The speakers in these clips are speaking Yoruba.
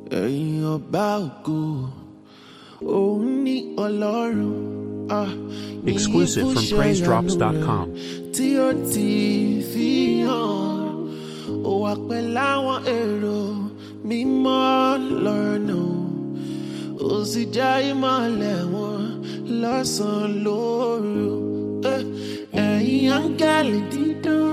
ẹ̀yin ọba ògo òun ní ọlọ́run ah, ní Exclusive from ìfúnṣẹ́ PraiseDrops.com. ìyanu rẹ̀ tí ó ti fi hàn ó wà pẹ̀lú àwọn èrò mímọ́ lọ́nà ó sì já ìmọ̀lẹ̀ wọn lọ́sàn-án lóru Eh, ẹ̀yin áńgẹ́lì dídán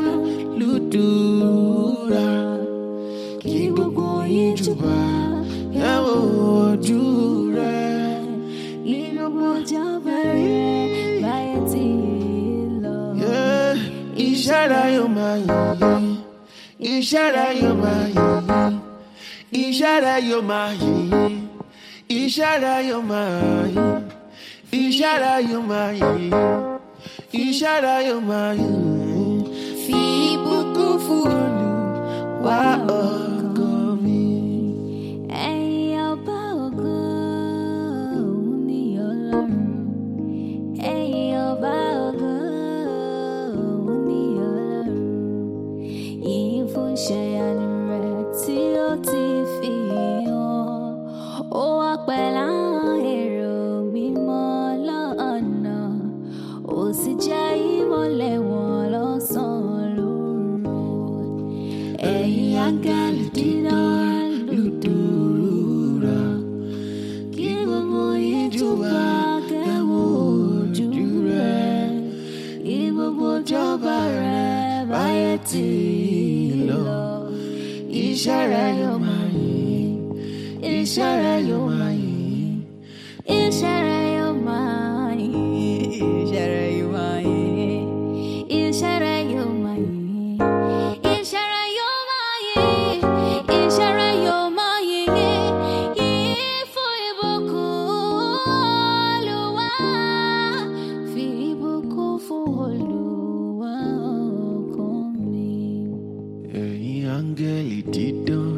lùdúrà kí gbogbo yín jùbà ẹ wo ojú rẹ̀ nínú mọ́jọ́ bẹ̀rẹ̀ báyẹ̀ tí lọ. Yeah, iṣẹ́ rẹ̀ yóò máa yìn iṣẹ́ rẹ̀ yóò máa yìn iṣẹ́ rẹ̀ yóò máa yìn iṣẹ́ rẹ̀ yóò máa yìn iṣẹ́ rẹ̀ yóò máa yìn iṣẹ́ rẹ̀ yóò máa yìn fi ìbùkún fún Olúwa ògo mi. Ẹ̀yin ọba ògo, òun ni Ọlọ́run. Ẹ̀yin ọba ògo, òun ni Ọlọ́run. Yìí fún iṣẹ́ ìyanu rẹ̀ tí ó ti fi hàn. Ó wà pẹ̀lú àwọn èrò mímọ́ lọ́nà. Ó sì jẹ́ ìmọ́lẹ̀ wọn lọ́sàn-án lóru. Ẹ̀yin áńgẹ́lì dídán lùdúrà. Kí gbogbo yín júbà kẹ́wọ́ ojú rẹ̀. Kí gbogbo jọba rẹ̀ báyé tí lọ. Iṣẹ́ rẹ̀ yóò máa yìn iṣẹ́ rẹ̀ yóò máa yìn. Iṣẹ́ rẹ̀ yóò máa yìn. Iṣẹ́ rẹ̀ yóò máa yìn. Iṣẹ́ rẹ̀ yóò máa yìn. Iṣẹ́ rẹ̀ yóò máa yìn. Iṣẹ́ rẹ̀ yóò máa yìn. Yìn fún ìbùkún Olúwa. Fi ìbùkún fún Olúwa ọkàn mi. ẹ̀yin áńgẹ́lì dídán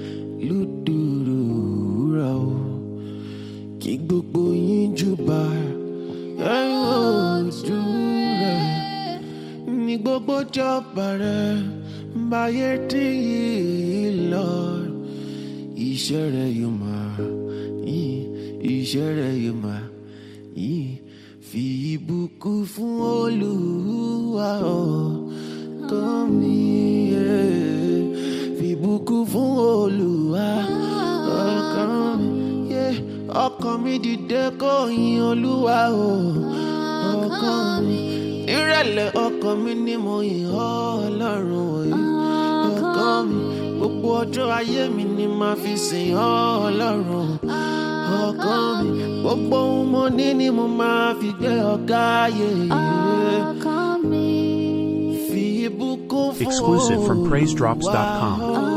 lùdúrà o kí gbogbo yín júbà ẹ̀yin ojú rẹ̀ ní gbogbo jọba rẹ̀ báyé tí yìí lọ iṣẹ́ rẹ̀ yóò máa yìn iṣẹ́ rẹ̀ yóò máa yìn fi ìbùkún fún Olúwa ọkàn mi yeah. fi ìbùkún fún Olúwa ọkàn mi yeah. ọkàn mi dìde kó yin Olúwa o ọkàn mi nírẹ̀lẹ̀ ọkàn mi ni mo yìn ọ́ Ọlọ́run òye ọkàn mi gbogbo ọjọ́ ayé mi ni màá fi sìn ọ́ Ọlọ́run ọkàn mi gbogbo ohun mo ní ni mo máa fi gbé ọ̀gá yeye Ọkàn mi. fi ìbùkún fún Exclusive from Olúwa PraiseDrops.com.